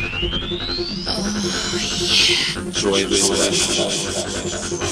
Enjoy this session.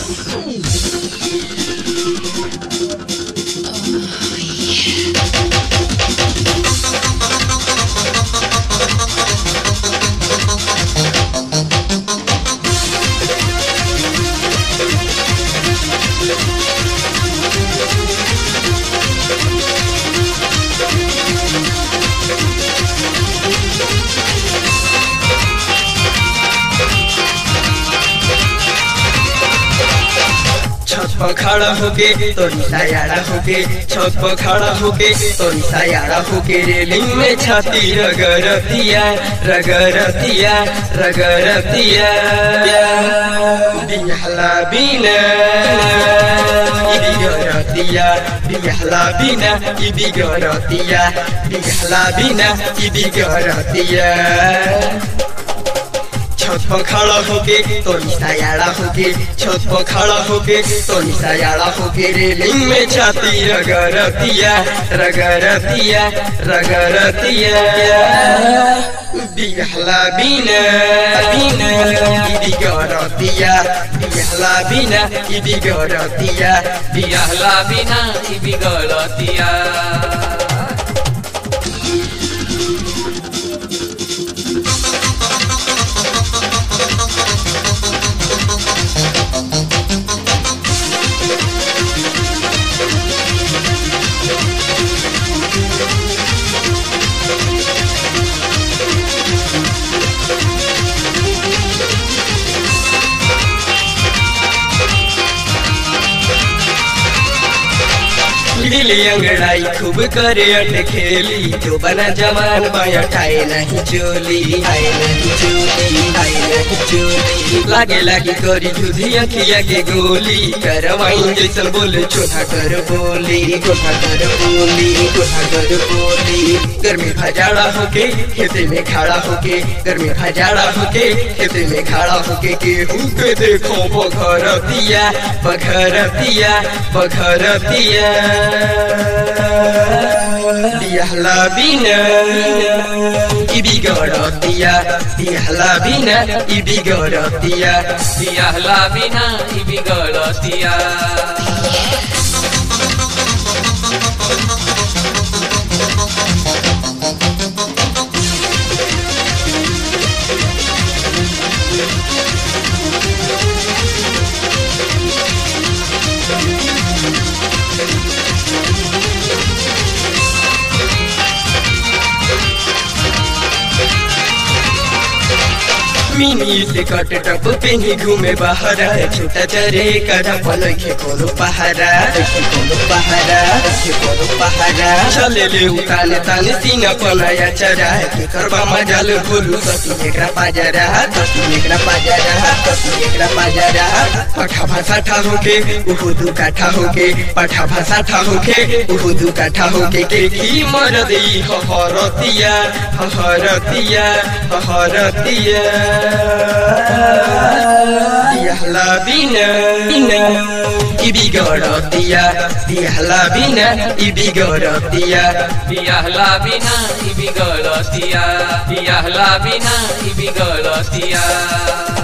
छत पर खड़ा होके तोरी सायाड़ा होके छत पर खड़ा होके तोरी सायाड़ा होके रेलिंग में छाती रगरतिया रगरतिया रगरतिया बिहला बिना ई बिगरतिया बिहला बिना ई बिगरतिया बिहला बिना ई बिगरतिया छत पर खड़ा होके तो निशायाड़ा होके छत पर खड़ा होके तो निशायाड़ा होके रेलिंग में छाती रगरतिया रगरतिया रगरतिया बिहला बिना बिना ई बिगरतिया बिहला बिना ई बिगरतिया बिरहला बिना ई बिगड़तिया गिली अंगड़ाई खूब करे अट खेली जो बना जवान बाया ठाए नहीं चोली आए नहीं चोली आए नहीं चोली लागे लागे करी जुधी अखिया के गोली करवाई जैसन बोले चोथा कर बोली चोथा कर बोली चोथा कर बोली गर्मी खजाड़ा होके खेते में खड़ा होके गर्मी खजाड़ा होके खेते में खड़ा होके गेहूं के देखो बघरतिया बघरतिया बघरतिया बिहला बिना ई बिगड़तिया बिहला बिना ई बिगड़तिया बिरहला बिना ई बिगड़तिया मिनी से कट टप पेनी घूमे बहरा छोटा चरे करा पलखे कोनो पहारा देखे कोनो पहारा देखे कोनो पहारा चले ले उताने ताने सीना पनाया चरा के करबा मजाल भोलू सती एकरा पाजरा सती एकरा पाजरा सती एकरा पाजरा पठा भाषा ठा होके उहु दू काठा होके पठा भाषा ठा होके उहु दू काठा होके के की मर देई हहरतिया हहरतिया हहरतिया बिहला बिना बिना ई बिगड़तिया बिहला बिना ई बिगड़तिया बिरहला बिना ई बिगड़तिया बिरहला बिना ई बिगड़तिया